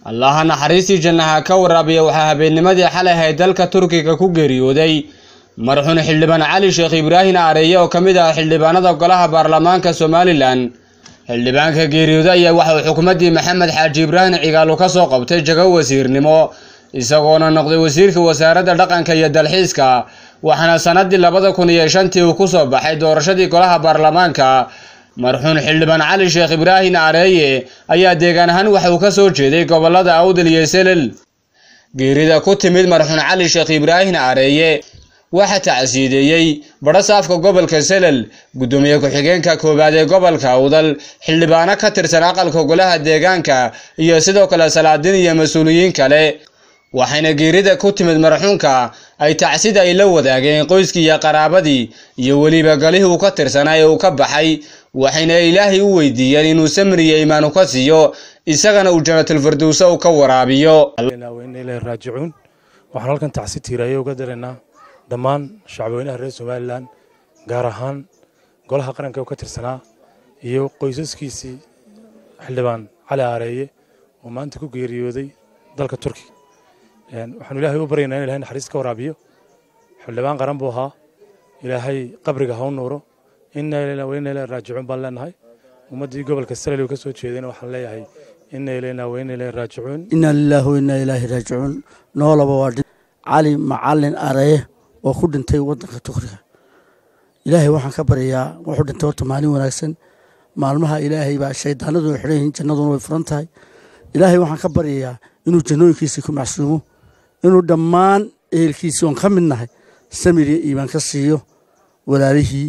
allaha naxariistii jannaha ka waraabiya waxaa habeennimadii xalay ahayd dalka turkiga ku geeriyooday marxuun xildhibaan cali sheekh ibraahin aareeye oo ka mid ah xildhibaanada golaha baarlamaanka somalilan xildhibaanka geeriyooda ayaa waxa uu xukuumaddii maxamed xaaji ibraahin cigaalo ka soo qabtay jago wasiirnimo isagoona noqday wasiirka wasaaradda dhaqanka iyo dalxiiska waxaana sannaddii labada kun iyo shantii uu ku soo baxay doorashadii golaha baarlamaanka marxuun xildhibaan cali sheekh ibraahin aareeye ayaa deegaan ahaan waxa uu ka soo jeeday gobollada awdal iyo selel geerida ku timid marxuun cali sheekh ibraahin aareeye waxaa tacsiideeyey badhasaafka gobolka selel guddoomiye ku-xigeenka koowaad ee gobolka awdal xildhibaano ka tirsan aqalka golaha deegaanka iyo sidoo kale salaadiin iyo mas-uuliyiin kale waxayna geerida ku timid marxuunka ay tacsida ay la wadaageen qoyskii iyo qaraabadii iyo weliba galihii uu ka tirsanaa ee uu ka baxay waxayna ilaahay u weydiiyeen inuu samriya iimaanu ka siiyo isagana uu janatulfirdowsa u ka waraabiyo raajicuun waxaan halkan tacsi tiiraayo uga daraynaa dhammaan shacbweynaha reer somalilan gaar ahaan golaha qaranka u ka tirsanaa iyo qoysaskiisii xildhibaan cali aareeye oo maanta ku geeriyooday dalka turki waxaanu ilaahay u baryaynaa in ilahay naxariis ka waraabiyo xildhibaan qaran buu ahaa ilaahay qabriga ha u nuuro inna ilayna wa inna ilayhi raajicuun baan leenahay ummaddii gobolka salali uu ka soo jeedayna waxaan leeyahay inna ilayna wa inna ilayhi raajicuun inna lillahi wa inna ilaahi raajicuun noolaba waa cali macalin areye oo ku dhintay waddanka tukriga ilaahay waxaan ka baryayaa wuxuu dhintay horta maalin wanaagsan maalmaha ilaahay baa shaydaanadu way xidhan yihiin jannaduna way furan tahay ilaahay waxaan ka baryayaa inuu jannooyinkiisii ku macsuumo inuu dhammaan ehelkiisii oon ka mid nahay samir iyo iimaan ka siiyo walaalihii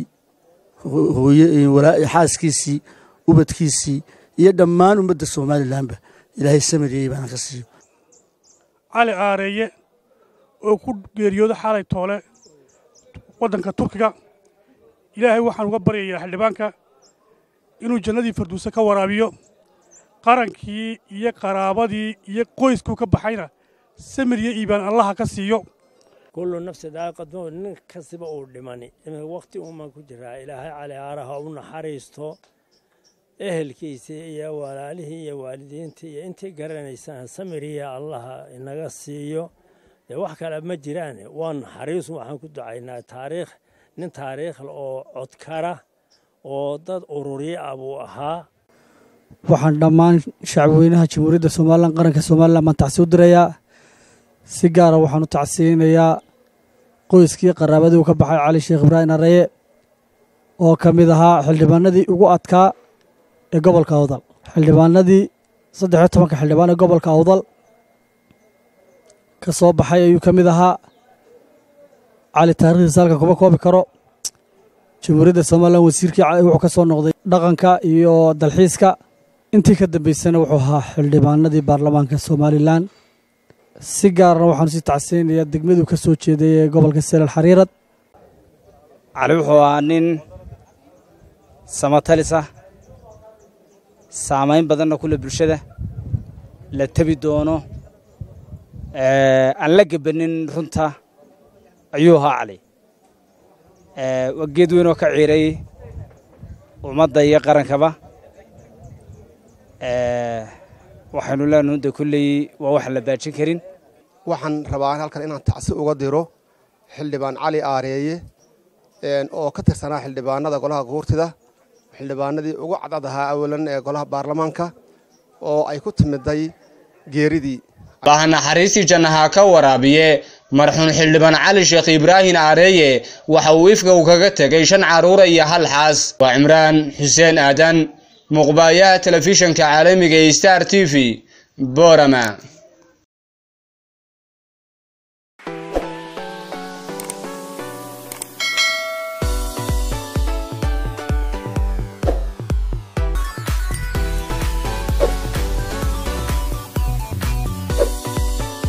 xaaskiisii ubadkiisii iyo dhammaan ummadda somalilanba ilaahay samir iyo iimaan ka siiyo cali aareeye oo ku geeriyooda xaalay toole waddanka turkiga ilaahay waxaan uga baryayaa xildhibaanka inuu jannadii farduuse ka waraabiyo qarankii iyo qaraabadii iyo qoyskuu ka baxayna samir iyo iibaan allaha ka siiyo kullu nafsi daaqadmo nin kastaba uu dhimani wakhti uuman ku jiraa ilaahay cali aaraha u naxariisto ehelkiisii iyo walaalihii iyo waalidiintii iyo intii garanaysaan samiriya allaha inaga siiyo dee wax kale ma jiraan waa naxariisu waxaan ku ducaynaa taariikh nin taariikhl oo codkara oo dad ururyo ah buu ahaa waxaan dhammaan shacbweynaha jamhuuriyadda somalilan qaranka somalilan baan tacsi u dirayaa si gaara waxaan u tacsiyeynayaa qoyskii qaraabadii uu ka baxay cali sheekh ibraahim areye oo ka mid ahaa xildhibaanadii ugu adkaa ee gobolka awdal xildhibaanadii saddexiyo tobanka xildhibaan ee gobolka awdal ka soo baxay ayuu ka mid ahaa cali taarikhdiisa halkan kuma koobi karo jamhuuriyadda somalilan wasiirkii wuxuu ka soo noqday dhaqanka iyo dalxiiska intii ka dambeysana wuxuu ahaa xildhibaanadii baarlamaanka somalilan si gaarna waxaanu sii tacsiyeynayaa degmaduu ka soo jeeday ee gobolka selal xariirad cali wuxuu ahaa nin samatalis ah saamayn badanna kule bulshada la tebi doono aan la gebanin runta ayuu ahaa cali waa geed weyn oo ka ciiray ummadda iyo qarankaba waxaynu leenahay de kulley waa waxaan la baajin karin waxaan rabaa halkan inaan tacsi uga diro xildhibaan cali aareeye oo ka tirsanaa xildhibaanada golaha guurtida xildhibaanadii ugu cadcad ahaa awalan ee golaha baarlamaanka oo ay ku timiday geeridii allaha naxariistii jannaha ka waraabiye marxuun xildhibaan cali sheekh ibraahin aareeye waxa uu ifka uu kaga tegay shan carruura iyo hal xaas waa cimraan xuseen aadan muqbaayaha telefishanka caalamiga ee star t v borama